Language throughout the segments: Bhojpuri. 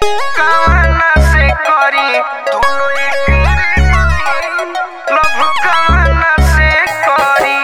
कामना से करी दुनो एक लव कामना से करी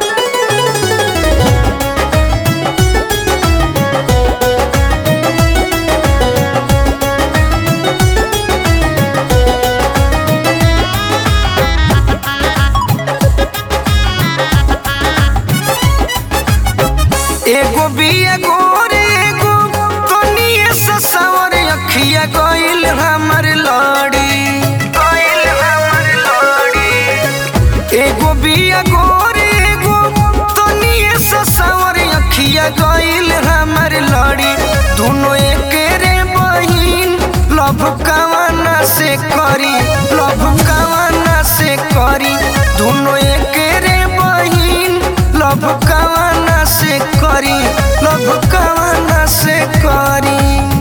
एगो बिया गोरे एगो कनिए ससावर अखिया गइल हमर लड़ी गइल हमर लड़ी एगो बिया गोरे एगो कनिए ससावर अखिया गइल हमर लड़ी दुनो एके रे बहिन लव कवाना से करी लव कवाना से करी दुनो एके रे बहिन लव कवाना से करी लव कवाना से करी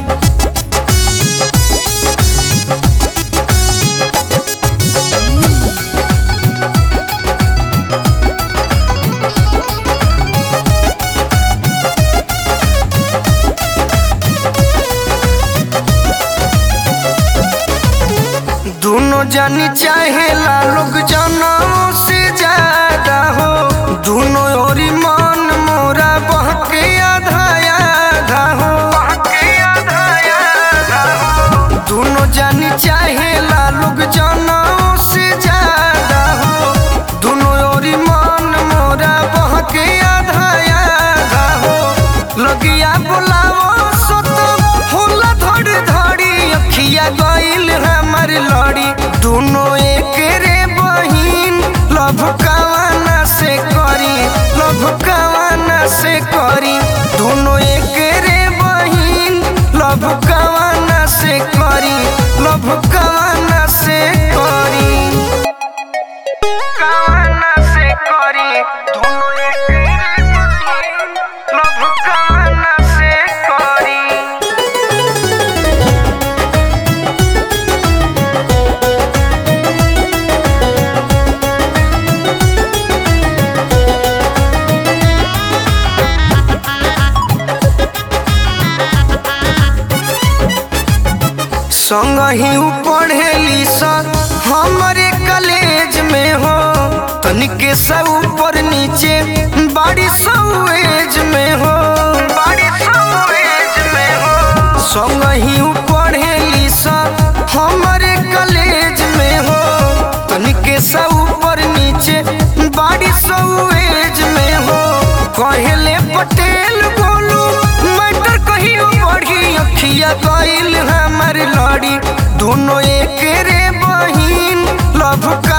दोनों जानी चाहेला लोग जनों से ज्यादा हो दोनों ओरी मन मोरा बहके आधा आधा हो बहके आधा आधा हो दोनों जानी चाहेला लोग जनों से ज्यादा हो दोनों ओरी मन मोरा बहके आधा आधा हो लगिया बुलावो सो तो होला धड़ धड़ी अखिया गइल हमर लड़ी दोनों एक रे बहिन लव कवाना से करी लव कवाना से करी दोनों एक रे बहिन लव कवाना से करी लव कवाना से करी कवाना से करी दोनों एक रे बहिन लव कवाना से करी संग ही उ पढ़ेली स हमरे कॉलेज में हो तनिके सा ऊपर नीचे बाड़ी सब एज में हो बाड़ी सब एज में हो संग ही उ पढ़ेली स हमरे कॉलेज में हो तनिके सा ऊपर नीचे बाड़ी सब एज में हो कहेले पटेल बोलू मैटर कहियो बढ़ी अखिया गइल हमर लड़ी दोनों एक रे बहिन लव